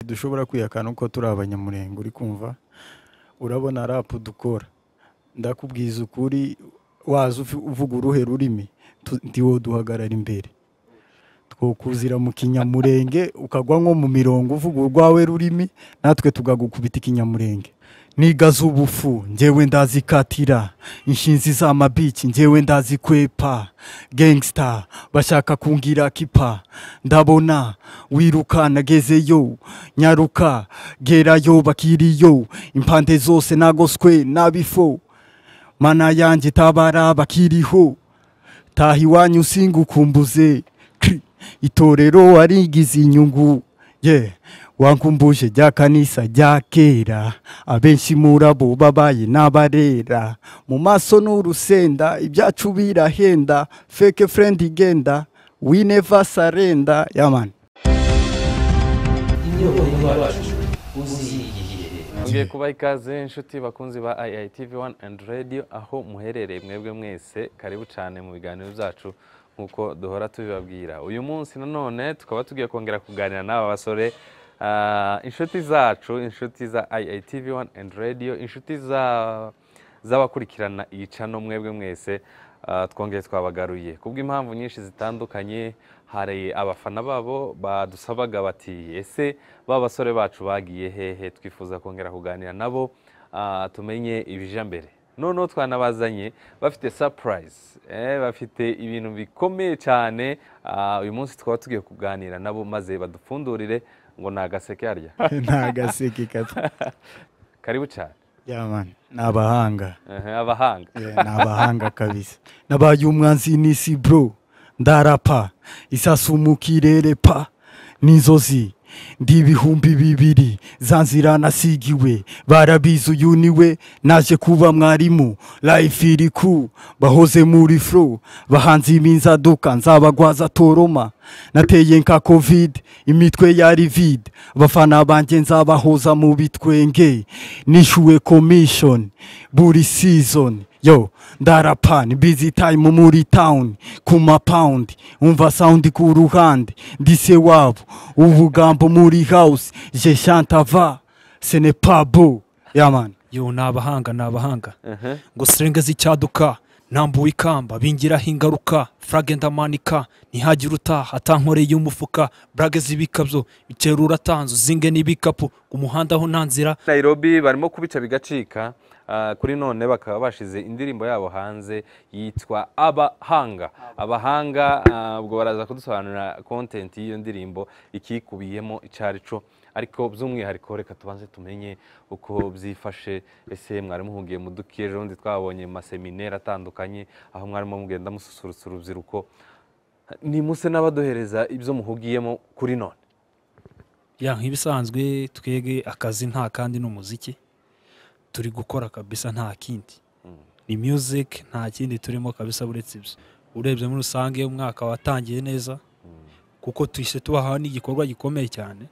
ntidushobora kwihakana uko turi abanyamurenge uri kumva urabona rapu dukora ndakubwiza ukuri waza ufi- uvuga uruhe rurimi tu- ndi wowe duhagarara imbere twokuzira mu kinyamurenge ukagwa nko mu mirongo uvuga urwawe rurimi natwe tugagukubita ikinyamurenge nigaza ubufu ngewe ndazikatira inshinzi z'amabiki ngewe ndazikwepa gangsta bashaka kungira kipa ndabona wiruka nagezeyo nyaruka gerayo bakiriyo impande zose nagoswe n'abifo mana yanjye tabara bakiriho taha iwanyu singukumbuze Kri. itorero warigize inyungu ye wankumbuje rya kanisa rya kera abenshi murabo babaye n'abarera mu maso n'urusenda ibyacu birahenda feke furendi igenda we never surrender yamani ngiye kuba ikaze inshuti bakunzi ba IITV 1 and radio aho muherereye mwebwe mwese karibu cyane mu biganiro byacu nk'uko duhora tubibabwira uyu munsi nanone tukaba tugiye kongera kuganira n'aba basore ah, inshuti zacu inshuti za IITV 1 and radio inshuti za z'abakurikirana iyi cano mwebwe mwese ah, twongeye twabagaruye kubw'impamvu nyinshi zitandukanye hari abafana babo badusabaga bati ese ba basore bacu bagiye hehe twifuza kongera kuganira nabo ah, tumenye ibija mbere noneho twanabazanye bafite surprise eh, bafite ibintu bikomeye cyane ah, uyu munsi twaba tugiye kuganira nabo maze badupfundurire ngo ni agaseke harya nta gaseke gato karibu cyane yamani ni abahanga Eh, abahanga Yeah, ni abahanga kabisa nabaye umwanzi n'isi bro ndarapa isasu mu kirere pa n'inzozi ndi ibihumbi bibiri za nzira nasigiwe barabizi uyu niwe naje kuba mwarimu life iri ku bahoze muri fro bahanze iminzaduka nzabagwaza toroma nateye nka covid imitwe yari vide abafana banjye nzabahoza mu bitwenge nishyuwe komishoni buri season yo ndarapa ni busy time muri town ku mapawundi umva sound ku ruhande ndise wabo ubugambo muri house je chantava ce n'est pas beau yaman yo ni abahanga ni abahanga ngo serenge z'icyaduka ntambuwe ikamba bingiraho ingaruka furage ndamanika ntihagire utaha atankoreye umufuka burage z'ibikabyo bikera uratanze uzinge n'ibikapu umuhanda aho nta nzira nairobi barimo kubica bigacika ah, kuri none bakaba bashize indirimbo yabo hanze yitwa abahanga abahanga ah, ubwo baraza kudusobanurira kontenti y'iyo ndirimbo ikikubiyemo icyari cyo ariko by'umwihariko reka tubanze tumenye uko byifashe ese mwari muhugiye mu duki ejo bundi twabonye mu masemineri atandukanye aho mwarimo mugenda mususurutsa urubyiruko ni muse n'abaduhereza ibyo muhugiyemo kuri none ya nk'ibisanzwe twege akazi nta kandi n'umuziki turi gukora kabisa nta kindi ni music nta kindi turimo kabisa uretse ibyo urebye muri rusange umwaka watangiye neza kuko tuhise tubahawe n'igikorwa gikomeye cyane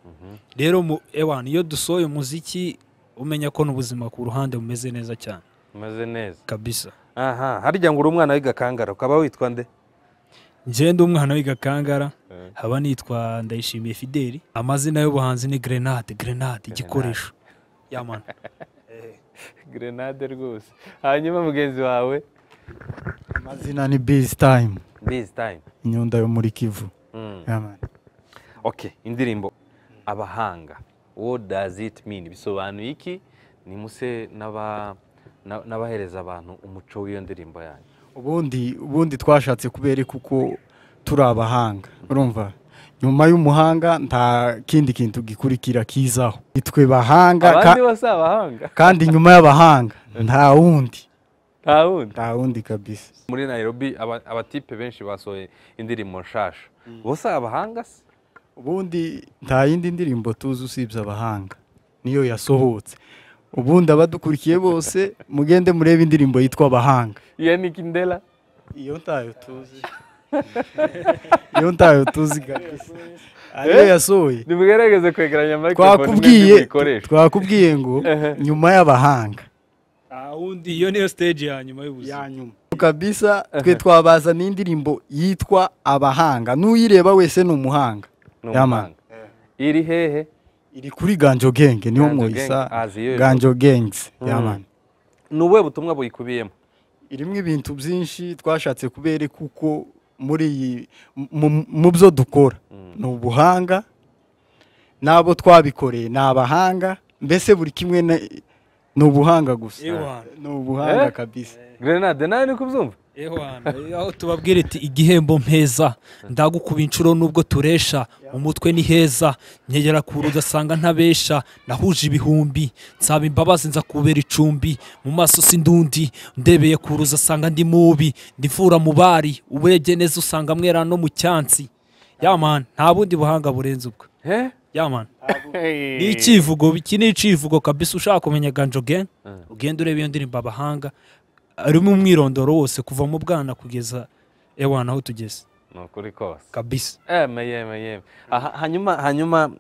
rero mu- ewana iyo dusohoye umuziki umenya ko n'ubuzima ku ruhande bumeze neza cyane mumeze neza kabisa aha harya ngo uri umwana w'igakangara ukaba witwa nde ngende umwana w'igakangara haba nitwa ndayishimiye fideli amazina y'ubuhanzi ni grenade grenade igikoresho yamana grenade rwose hanyuma mugenzi wawe amazina ni busy time bizi tayime inyunda yo muri kivu yaman oke indirimbo abahanga wo dazi iti mini bisobanuye iki ni muse n'aba- na- n'abahereza abantu umuco w'iyo ndirimbo yanyu ubundi ubundi twashatse kubereka uko turi abahanga urumva nyuma y'umuhanga nta kindi kintu gikurikira kizaho nitwe bahanga ka- abandi bose abahanga kandi nyuma y'abahanga nta wundi nta wundi nta wundi kabisa muri nayirobi abatipe benshi basohoye indirimbo nshasha bose abahanga se ubundi nta yindi ndirimbo tuzi usibye abahanga niyo yasohotse ubundi abadukurikiye bose mugende murebe indirimbo yitwa abahanga iya ni kindela iyo ntayo tuzi iyo ntayo tuzi kabisa ariyo yasohoye nimugerageze kwegeranya microphone mwebwe twakubwiye muyikoreshe twakubwiye ngo nyuma y'abahanga undi iyo niyo stage ya nyuma y'ubuzima nyuma kabisa twe twabazana indirimbo yitwa abahanga n'uyireba wese ni umuhanga ni Yaman. umuhanga iri hehe iri kuri ganjo genge niho Ganjo mwisa Gang, azi iyo ganjo gengs Mm. yamani ni ubuhe butumwa buyikubiyemo irimo ibintu byinshi twashatse kubereka uko muri iyi mu- mu- mu byo dukora ni ubuhanga n'abo twabikoreye ni abahanga mbese buri kimwe na- ni ubuhanga gusa Ewana. ni ubuhanga Eh? kabisa grenade nawe ni kubyumva aho tubabwira iti igihembo mpeza ndagukuba inshuro nubwo turesha mu mutwe ni heza nkegera kure ugasanga ntabesha nahuje ibihumbi nsaba imbabazi nza kubera icumbi mu maso si ndundi ndebeye kure ugasanga ndi mubi ndivura mu bari uburebye neza usanga mwera no mu cyansi yamani nta bundi buhanga burenze ubwo Eh? yamani ni Hey. icyivugo iki ni icyivugo kabisa ushaka kumenya ganjo gen ugenda ureba iyo ndirimbo abahanga arimo umwirondoro wose kuva mu bwana kugeza ewana aho tugeze ni ukuri kose kabisa eme yeme yeme Aha, hanyuma hanyuma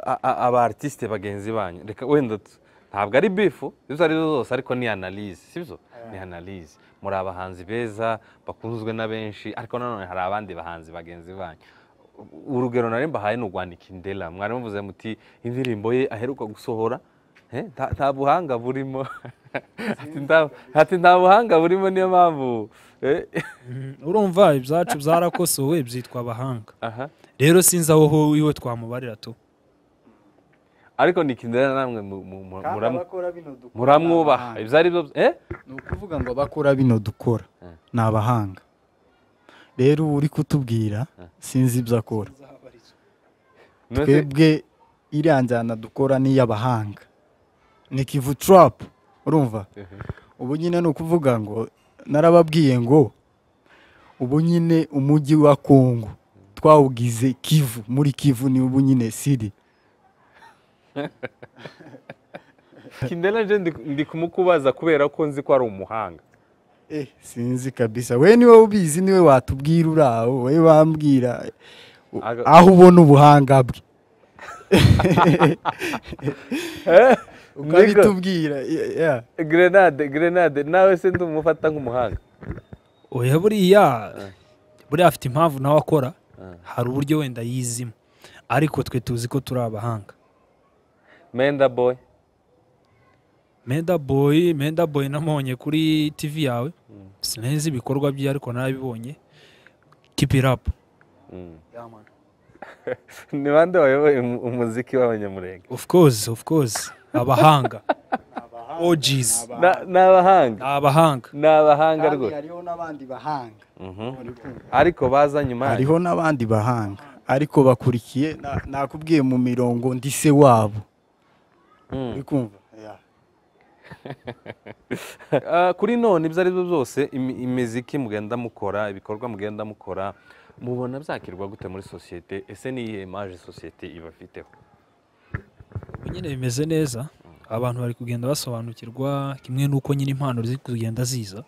a- a- aba artiste bagenzi banyu reka wenda tu- ntabwo ari bifu izo ari zo zose ariko ni analyse sibyo ni analyse muri abahanzi beza bakunzwe na benshi ariko nanone hari abandi bahanzi bagenzi banyu urugero nari mbahaye ni urwandika indera mwari muvuze muti indirimbo ye aheruka gusohora eh, nta- nta buhanga burimo Ati, "Nta- ati nta buhanga burimo niyo mpamvu eh, urumva ibyacu byarakosowe byitwa abahanga aha rero sinzi aho ho iwe twamubarira tu ariko ni kindera namwe mu- mu- mu- Kandi muramu- abakora bino dukora ni muramwubaha abahanga. ibyo ari byo eh ni ukuvuga ngo abakora bino dukora Eh. ni abahanga rero uwo uri kutubwira sinzi ibyo akora Mbese- twebwe iriya njyana dukora ni iy'abahanga ni kivu turapu urumva ubu nyine ni ukuvuga ngo narababwiye ngo ubu nyine umujyi wa kongo twawugize kivu muri kivu ni ubu nyine siri kindera je ndi- ndi kumukubaza kubera ko nzi ko ari umuhanga Eh, sinzi kabisa we niwe ubizi niwe watubwira uri aho we bambwira u- Aga- aho ubona ubuhanga bwe Nigga, ukabitubwira ye- yeah. grenade grenade nawe se ndumufata nk'umuhanga oya buriya buriya afite impamvu nawe akora hari uburyo wenda yizimo ariko twe tuzi ko turi abahanga menda boy menda boyi menda boyi namubonye kuri tivi yawe sinzi ibikorwa bye ariko narabibonye kipirapu Mm. ni bande wayoboye umu- umuziki w'abanyamurenge ofu kozi ofu kozi abahanga ogizi Na- ni abahanga ni abahanga ni abahanga Kandi rwose hariho n'abandi bahanga Mhm. uri kumva. ariko baza nyuma yanyu. hariho n'abandi bahanga ariko bakurikiye na- nakubwiye mu mirongo ndi se wabo Mm. uri kumva Yeah. Ah, kuri none ibyo ari byo byose imi- imiziki mugenda mukora ibikorwa mugenda mukora mubona byakirwa gute muri sosiyete ese ni iyihe imaje sosiyete ibafiteho ubu nyine bimeze neza abantu bari kugenda basobanukirwa kimwe n'uko nyine impano ziri kugenda ziza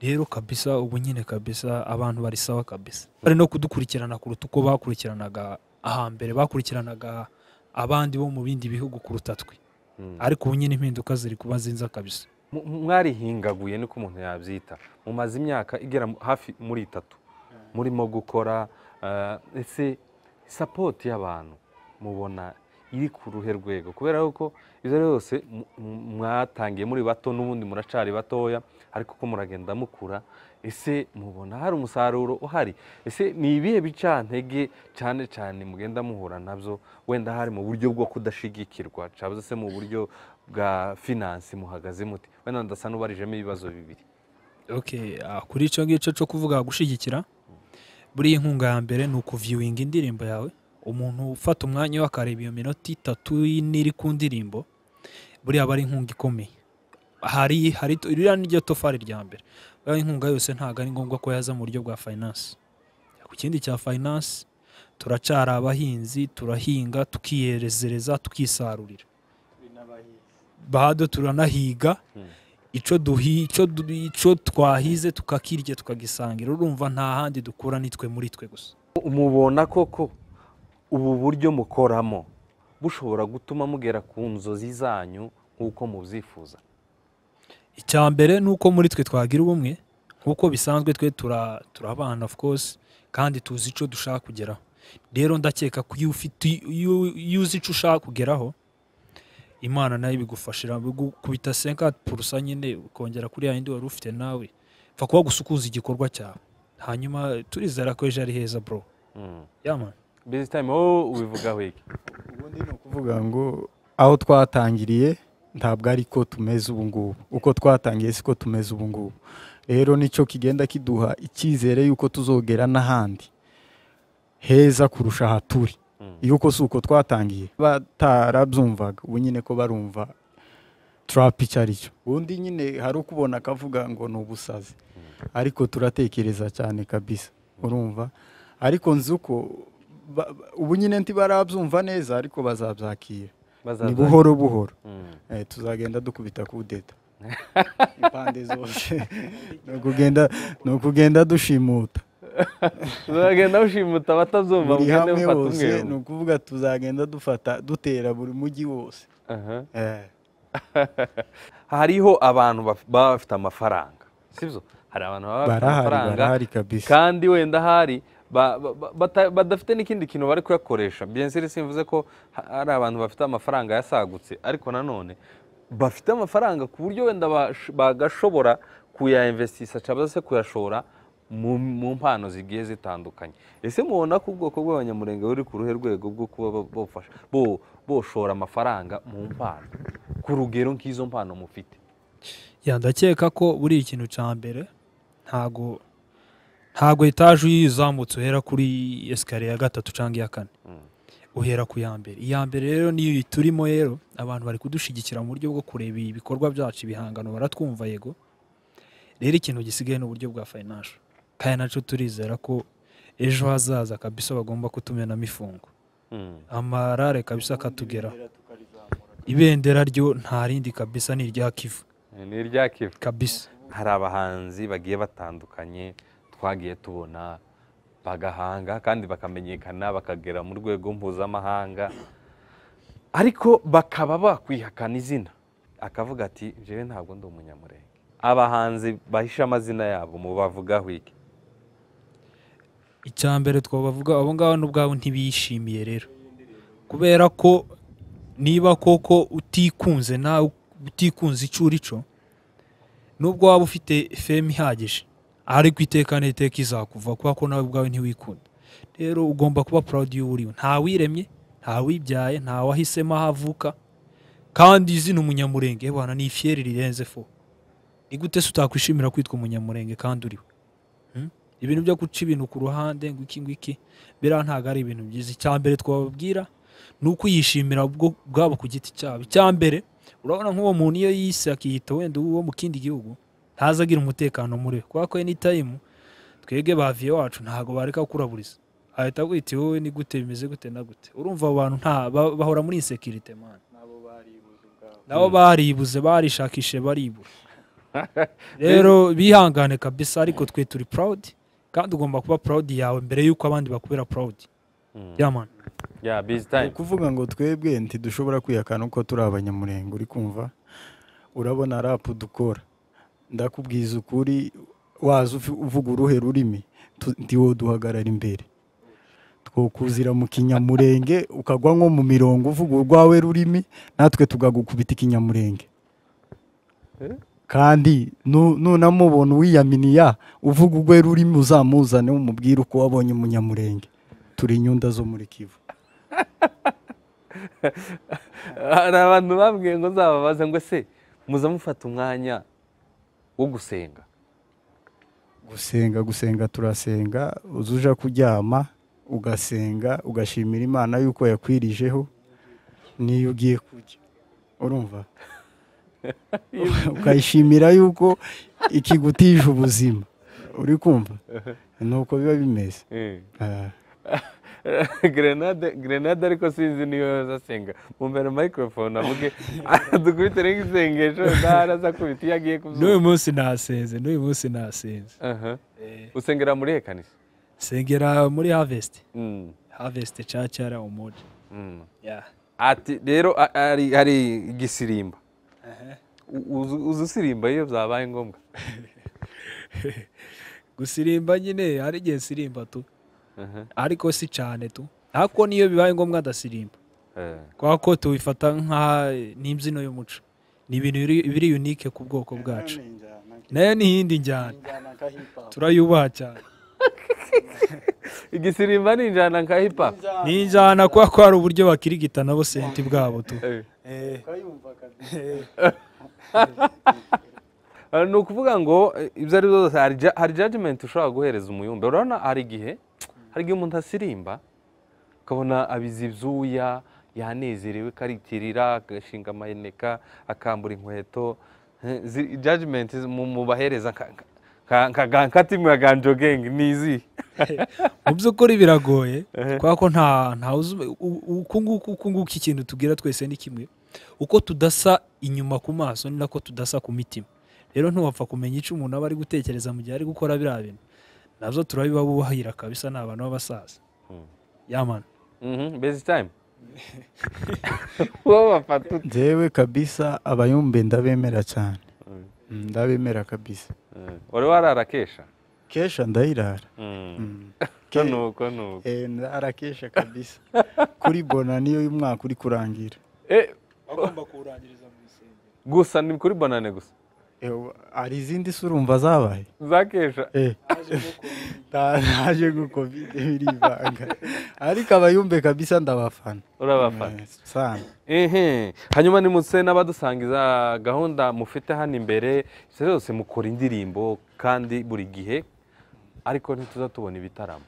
rero kabisa ubu nyine kabisa abantu barisawa kabisa bari no kudukurikirana kuruta uko bakurikiranaga ahambere bakurikiranaga abandi bo mu bindi bihugu kuruta twe Mm. ariko ubu nyine impinduka ziri kuba nziza kabisa Mu- mu- mwarihingaguye niko umuntu yabyita mumaze imyaka igera mu- hafi muri itatu murimo gukora ah, ese sapoti y'abantu mubona iri ku ruhe rwego kubera yuko ibyo ari byose mu- mu- mwatangiye muri bato n'ubundi muracari batoya ariko ko muragenda mukura ese mubona hari umusaruro uhari ese ni ibihe bicantege cyane cyane mugenda muhura nabyo wenda hari mu buryo bwo kudashigikirwa cyangwa se mu buryo bwa finansi muhagaze muti wenda ndasa n'ubarijemo ibibazo bibiri Okay, ah, kuri icyo ngicyo cyo kuvuga gushyigikira buriya inkunga ya mbere ni ukuviewinga indirimbo yawe umuntu ufata umwanya we akareba iyo minota itatu n'iri ku ndirimbo buriya aba ari inkunga ikomeye hari hari ririya niryo tofari rya mbere buriya inkunga yose ntabwo ari ngombwa ko yaza mu buryo bwa finance ku kindi cya finance turacara abahinzi turahinga tukiyerezereza tukisarurira bado turanahiga icyo duhi icyo du- icyo twahize tukakirya tukagisangira urumva nta handi dukura ni twe muri twe gusa mubona koko ubu buryo mukoramo bushobora gutuma mugera ku nzozi zanyu nk'uko mubyifuza icya mbere ni uko muri twe twagira ubumwe nk'uko bisanzwe twe tura- turabana of course kandi tuzi icyo dushaka kugeraho rero ndakeka ko iyo ufite iyo iyo uzi icyo ushaka kugeraho imana nayo ibigufashira kubita senkati purusa nyine ukongera kuri ya yindi wari ufite nawe pfa kuba gusa ukuzi igikorwa cyawe hanyuma turizera ko ejo ari heza bro yamana bizi tayime wowe ubivugaho iki ubundi ni ukuvuga ngo aho twatangiriye ntabwo ari ko tumeze ubu ngubu uko twatangiye siko tumeze ubu ngubu rero nicyo kigenda kiduha icyizere y'uko tuzogera n'ahandi heza kurusha aha turi yuko si uko twatangiye batarabyumvaga ubu nyine ko barumva turapu icyo ari cyo ubundi nyine hari ukubona akavuga ngo ni ubusazi ariko turatekereza cyane kabisa urumva ariko nzi uko ba- ba- ubu nyine ntibarabyumva neza ariko bazabyakira ni Bazabyakira. buhoro buhoro Mm. Eh, tuzagenda dukubita kudeta impande zose ni ukugenda ni ukugenda dushimuta tuzagenda bushimuta abatazumva buri mugende hamwe mufata umwe hose ni umwe ukuvuga tuzagenda dufata dutera buri mujyi wose Aha. Eh, hariho abantu baf- baba bafite amafaranga sibyo hari abantu baba bafite Barahari, amafaranga barahari kabisa. kandi wenda hari ba- ba- ba- bata- badafite n'ikindi kintu bari kuyakoresha biyenseri simvuze ko ha- hari abantu bafite amafaranga yasagutse ariko nanone bafite amafaranga ku buryo wenda bash- bagashobora kuyainvestisha cyangwa se kuyashora mu mu mpano zigiye zitandukanye ese mubona ko ubwoko bw'abanyamurenge buri ku ruhe rwego rwo kuba bo- bofasha- bo- boshora amafaranga mu mpano ku rugero nk'izo mpano mufite ya ndakeka ko buri ikintu cya mbere ntago ntago etaje iyo uyizamutse uhera kuri esikariye ya gatatu cyangwa iya kane uhera ku ya mbere iya mbere rero niyo turimo rero abantu bari kudushyigikira mu buryo bwo kureba ibikorwa byacu ibihangano baratwumva yego rero ikintu gisigaye ni uburyo bwa fayinansho kandi nacyo turizera ko ejo hazaza kabisa bagomba kutumenamo ifungo amarare kabisa akatugeraho ibendera ryo nta rindi kabisa ni irya kivu ni irya kivu kabisa hari abahanzi bagiye batandukanye twagiye tubona bagahanga kandi bakamenyekana bakagera mu rwego mpuzamahanga ariko bakaba bakwihakana izina akavuga ati jewe ntabwo ndi umunyamurenge abahanzi bahisha amazina yabo mubavugaho iki icya mbere twabavuga abo ngabo n'ubwabo ntibishimiye rero kubera ko niba koko utikunze nawe utikunze icyo uri cyo nubwo waba ufite feme ihagije ariko iteka n'iteka izakuva kubera ko nawe ubwawe ntiwikunda rero ugomba kuba purawudi y'uwo uriwe ntawiremye ntawibyaye ntawahisemo aho avuka kandi izina umunyamurenge bana ni ifiyeri rirenze fo ni gute se utakwishimira kwitwa umunyamurenge kandi uriwe ibintu byo guca ibintu ku ruhande ngo iki ngiki biriya ntabwo ari ibintu byiza icya mbere twababwira ni ukuyishimira ubwo- bwabo ku giti cyabo icya mbere urabona nk'uwo muntu iyo yise akiyita wenda uwo mu kindi gihugu ntazagira umutekano muri we kubera ko any time twebwe ba viye wacu ntabwo bareka kuraburiza ahita agwita wowe ni gute bimeze gute na gute urumva abo bantu nta ba- bahora muri insekirite mani nabo baribuze barishakishe baribura rero bihangane kabisa ariko twe turi proud kandi ugomba kuba proud yawe mbere y'uko abandi bakubera proud yaman ya bizi ni tayime ukuvuga ngo twebwe ntidushobora kwihakana uko turi abanyamurenge uri kumva urabona rapu dukora ndakubwiza ukuri waza ufi- uvuga uruhe rurimi tu- ndiwo duhagarara imbere twokuzira mu kinyamurenge ukagwa nko mu mirongo uvuga urwawe rurimi natwe tugagukubita ikinyamurenge kandi nu- nunamubona uwiyaminiya uvuga urwe rurimi uzamuzane umubwire uko wabonye umunyamurenge turi inyunda zo muri kivu hari abantu bambwiye ngo nzababaze ngo ese muza mufata umwanya wo gusenga gusenga gusenga turasenga uza uja kuryama ugasenga ugashimira imana yuko yakwirijeho n'iyo ugiye kurya urumva ukayishimira yuko ikigutije ubuzima uri kumva ni uko biba bimeze Ah, gerenade gerenade ariko sinzi niyo yazasenga mumbere mayikorofone avuge dukubitire nk'isengesho ntara azakubita iyo agiye n'uyu kuzuba munsi nasenze n'uyu munsi nasenze Aha. usengera muri hekanisi sengera muri harvest harvest cacara umuji ati rero a- hari- hari igisirimba U- uzi- uzi usirimba iyo byabaye ngombwa gusirimba nyine hari igihe sirimba tu ariko si cyane tu ariko niyo bibaye ngombwa ndasirimba kubera ko tubifata nka n'imbyino y'umuco ni ibintu biri- biri unike ku bwoko bwacu nayo ni iyindi njyana turayubaha cyane igisirimba ni injyana nka hip hop ni injyana kubera ko hari uburyo bakirigita nabo senti bwabo tu Eh. njyana Eh, ni ukuvuga ngo eh, ibyo ari byo byose hari ja- hari jajimenti ushobora guhereza umuyumbe urabona hari igihe hari igihe umuntu asirimba ukabona abiza ibyuya yanezerewe karitirira agashinga amayeneka akambura inkweto Eh, zi- jajimenti zi- mu mu bahereza nka- nka- nka- nka ga- nka timu ya ganjo gengi ni izihe mu by'ukuri biragoye kubera ko nta nta uzi u- u- uku nguku uku nguku ikintu tubwira twese ni kimwe uko tudasa inyuma ku maso ni nako tudasa ku mitima rero ntiwapfa kumenya icyo umuntu aba ari gutekereza mu gihe ari gukora biriya bintu nabyo turabiba bubahira kabisa ni abantu b'abasaza yamana Mhm, bezi tayimu wowe bafata ute njyewe kabisa abayumbe ndabemera cyane Mm. Mm, ndabemera kabisa Eh, wari warara kesha kesha ndayirara Mm. Mm. ko nuko nuko Eh, ndara kesha kabisa kuri bona niyo y'umwaka uri kurangira Eh, bagomba kuwurangiriza mu rusengero gusa ni kuri banane gusa Eh, wa- hari izindi se urumva zabaye zakesha Eh. Ta- naje ngo kovide birivanga ariko abayumbe kabisa ndabafana urabafana Eh, sana ehe hanyuma nimutse n'abadusangiza gahunda mufite hano imbere ibyo byose mukora indirimbo kandi buri gihe ariko ntituzatubona ibitaramo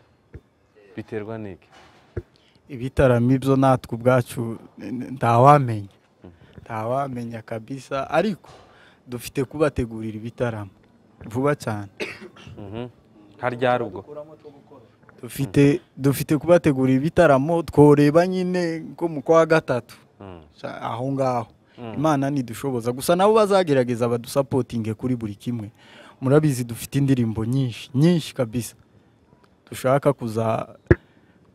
biterwa n'iki ibitaramo ibyo natwe ubwacu n- ntawamenya ntawamenya kabisa ariko dufite kubategurira ibitaramo vuba cyane Mhm. nka ryari ubwo dufite dufite kubategurira ibitaramo tworeba nyine nko mu kwa gatatu Mm. Sha- aho ngaho Mm. imana ntidushoboza gusa nabo bazagerageza badusapotinge kuri buri kimwe murabizi dufite indirimbo nyinshi nyinshi kabisa dushaka kuza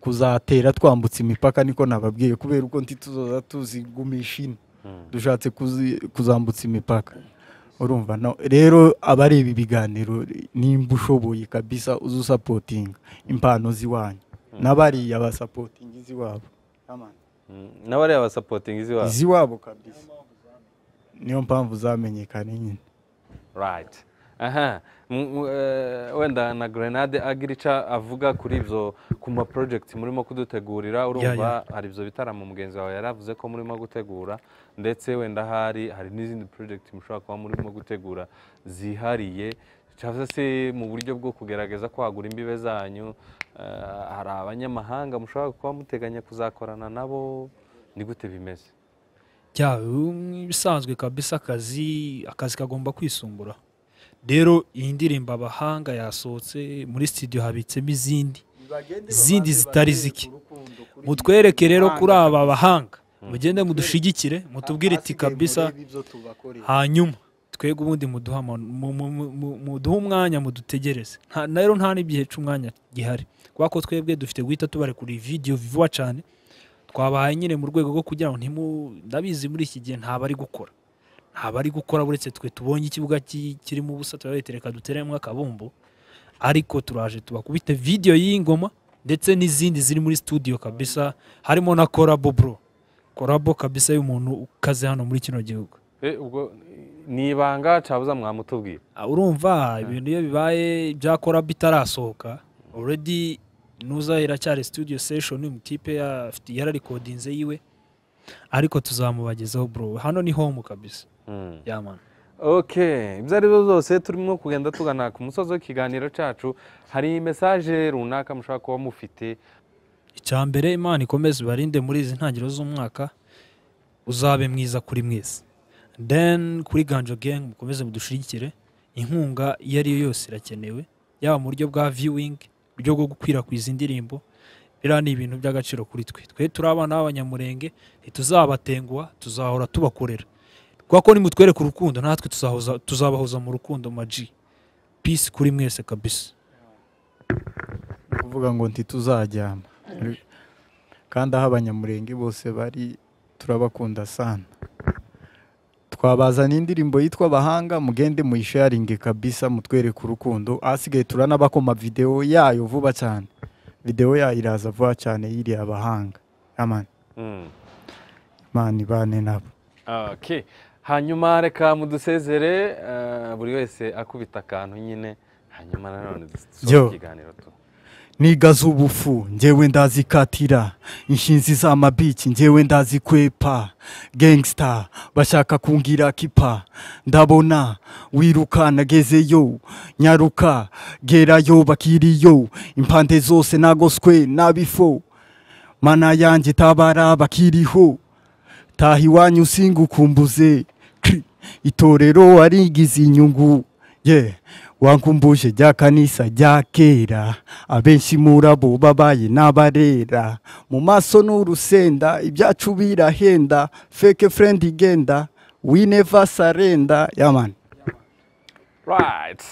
kuzatera twambutse imipaka niko nababwiye kubera uko ntituzoza tuzigumisha ino Mm. dushatse kuzi- kuzambutsa imipaka urumva no rero abareba ibiganiro nimba ushoboye kabisa uze usapotinga impano ziwanyu n'abariya basapotinga iziwabo Mm. n'abariya basapotingi iziwabo iziwabo kabisa niyo mpamvu zamenyekanye nyine right aha M- m- eh, wenda na grenade agira icyo avuga kuri ibyo ku ma project murimo kudutegurira urumva hari ibyo bitaramo mugenzi wawe yaravuze ko murimo gutegura ndetse wenda hari hari n'izindi project mushobora kuba murimo gutegura zihariye cyangwa se mu buryo bwo kugerageza kwagura imbibe zanyu eh, hari abanyamahanga mushobora kuba muteganya kuzakorana nabo ni gute bimeze byawe ibisanzwe kabisa akazi akazi kagomba kwisumbura rero iyi ndirimbo abahanga yasohotse muri studio habitsemo izindi izindi zitari zike mutwereke rero kuri aba bahanga mugende mudushigikire mutubwire iti kabisa hanyuma twebwe ubundi muduha ama- mu- mu- mu- mu- muduhe umwanya mudutegereze Nta- na rero nta n'igihe cy'umwanya gihari kubera ko twebwe dufite guhita tubarekura video vuba cyane twabahaye nyine mu rwego rwo kugira ngo ntimu- ndabizi muri iki gihe nta bari gukora nta bari gukora uretse twe tubonye ikibuga ki- kirimo ubusa turabita reka duteremo akabumbu ariko turaje tubakubite video y'iyi ngoma ndetse n'izindi ziri muri studio kabisa harimo na korabo bro korabo kabisa y'umuntu ukaze hano muri kino gihugu Eh, ubwo ni ibanga cabuza mwamutubwira Ah, urumva ibintu iyo bibaye byakora bitarasohoka already nuza iracyari studio session umutipe afite yararikodinze yiwe ariko tuzamubagezaho bro hano ni home kabisa Mm. yamana Okay, ibyo ari byo byose turimo kugenda tugana ku musozi w'ikiganiro cyacu hari mesaje runaka mushobora kuba mufite icya mbere imana ikomeze ibarinde muri izi ntangiriro z'umwaka uzabe mwiza kuri mwese then kuri ganjo gang mukomeze mudushirikire inkunga iyo ari yo yose irakenewe yaba mu buryo bwa viewing uburyo bwo gukwirakwiza indirimbo biriya ni ibintu by'agaciro kuri twe twe turi abana b'abanyamurenge ntituzabatenguha tuzahora tubakorera kubera ko nimutwereka urukundo natwe tuzahoza, tuzabahoza mu rukundo maji peace kuri mwese kabisa Ni ukuvuga ngo ntituzajyama kandi aho abanyamurenge bose bari turabakunda sana twabazana indirimbo yitwa abahanga mugende muyisharinge kabisa mutwereke urukundo ahasigaye turanabakoma videwo yayo vuba cyane videwo yayo iraza vuba cyane yiriye abahanga amani Mm. mani bane nabo Okay. hanyuma reka mudusezere eh, buri wese akubita akantu nyine hanyuma nanone dusoza Yo. ikiganiro tu niga z'ubufu ngewe ndazikatira inshinzi z'amabiki ngewe ndazikwepa gangster bashaka kungira kipa ndabona wiruka nagezeyo nyaruka gerayo bakiriyo impande zose nagoswe n'abifo mana yanjye tabara bakiriho taha iwanyu singukumbuze Kri. itorero warigize inyungu ye wankumbuje rya kanisa rya kera abenshi murabo babaye n'abarera mu maso n'urusenda ibyacu birahenda feke furendi igenda we never sarenda yamani right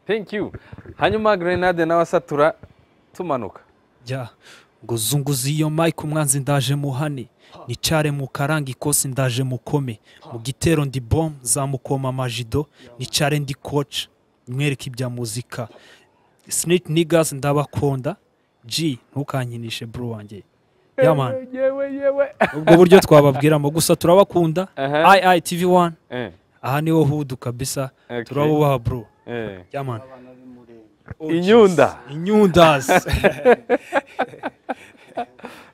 thank you hanyuma grenade nawe asatura tumanuka jya ngo zunguze iyo mike umwanzi ndaje muhane nicare mu karanga ikosi ndaje mukome mu gitero ndi bom zamukoma amajido nicare ndi koca mwereke ibya muzika snit nigas ndabakunda g ntukankinishe bro wanjye yamani yewe yewe ubwo buryo twababwiramo gusa turabakunda Aha. ayi ayi tv wani Eh, aha niho hudu kabisa Okay. turabubaha bro eh. yamani inyunda inyundazi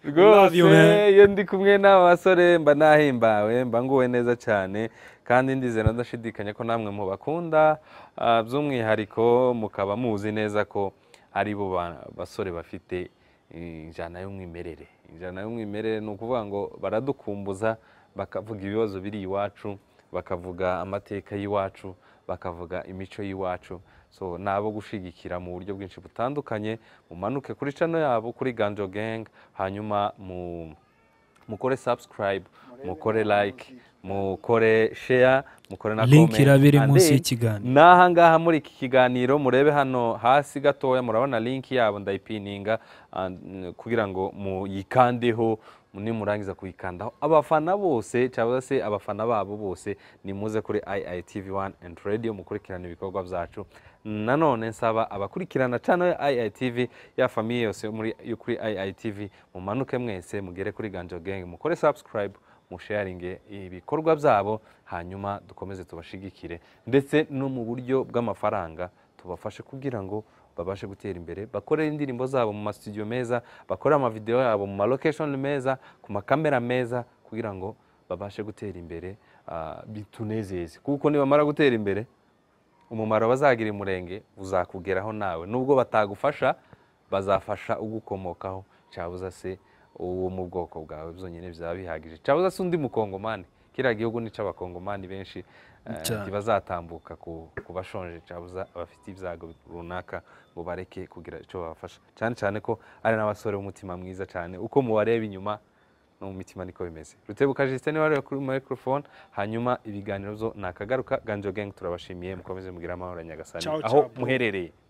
Love rwose you, man. iyo ndi kumwe n'aba basore mba nahimbawe mba nguwe neza cyane kandi ndizera ndashidikanya ko namwe mubakunda ah, by'umwihariko mukaba muzi neza ko ari bo ba- basore bafite eh, injyana y'umwimerere injyana y'umwimerere ni ukuvuga ngo baradukumbuza bakavuga ibibazo biri iwacu bakavuga amateka y'iwacu bakavuga imico y'iwacu so ni abo gushigikira mu buryo bwinshi butandukanye mumanuke kuri cano yabo kuri ganjo gang hanyuma mu- mukore subscribe mukore like mukore share mukore na Link comment. irabiri And munsi then, y'ikiganiro. ni aha ngaha muri iki kiganiro murebe hano hasi gatoya murabona linki yabo ndayipininga ah, n- kugira ngo muyikandeho nimurangiza kuyikandaho abafana bose cyangwa se abafana babo bose nimuze kuri iitv 1 and radio mukurikirana ibikorwa byacu nanone nsaba abakurikirana cano ya iitv ya famiye yose yo muri- yo kuri iitv mumanuke mwese mugere kuri ganjo gang mukore subscribe musharinge ibikorwa byabo hanyuma dukomeze tubashigikire ndetse no mu buryo bw'amafaranga tubafashe kugira ngo babashe gutera imbere bakore indirimbo zabo mu masitudiyo meza bakore amavidewo yabo mu malokeshoni meza ku makamera meza kugira ngo babashe gutera imbere ah, bitunezeze kuko nibamara gutera imbere umumaro bazagira umurenge uzakugeraho nawe nubwo batagufasha bazafasha ugukomokaho cyabuza se uwo mu bwoko bwawe byonyine bizaba bihagije cyabuza se undi mukongomani kiriya gihugu ni icy'abakongomani benshi eh, Cyane. ntibazatambuka ku- ku bashonje cyabuza abafite ibyago runaka ngo bareke kugira icyo babafasha cyane cyane ko ari n'abasore b'umutima mwiza cyane uko mubareba inyuma no mu mitima niko bimeze rutebuka jisite niba wareba kuri microphone hanyuma ibiganiro byo ni akagaruka ganjo gang turabashimiye mukomeze mugire amahoro ya nyagasani Ciao, aho ciao, bro. muherereye